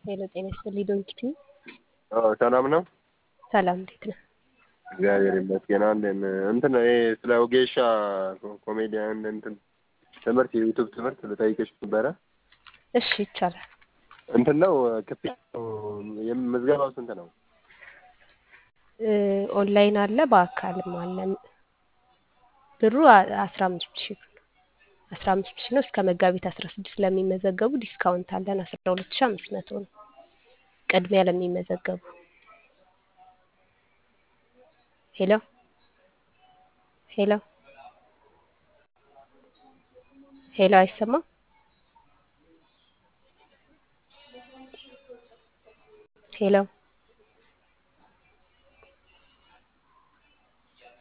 ሄሎ ጤና ይስጥልኝ ዶንኪቲ አዎ ሰላም ነው። ሰላም እንዴት ነህ? እግዚአብሔር ይመስገን አለን። እንትን ይሄ ስለ ወጌሻ ኮሜዲያን እንትን ትምህርት የዩቱብ ትምህርት ልጠይቅሽ ነበረ። እሺ ይቻላል። እንትን ነው ክፍያው የም- ምዝገባው ስንት ነው? እ ኦንላይን አለ በአካልም አለ። ብሩ አስራ አምስት ሺህ ብር ነው። አስራ አምስት ሺህ ነው። እስከ መጋቢት አስራ ስድስት ለሚመዘገቡ ዲስካውንት አለን አስራ ሁለት ሺህ አምስት መቶ ነው። ቅድሚያ ለሚመዘገቡ ሄሎ ሄሎ ሄሎ አይሰማም? ሄሎ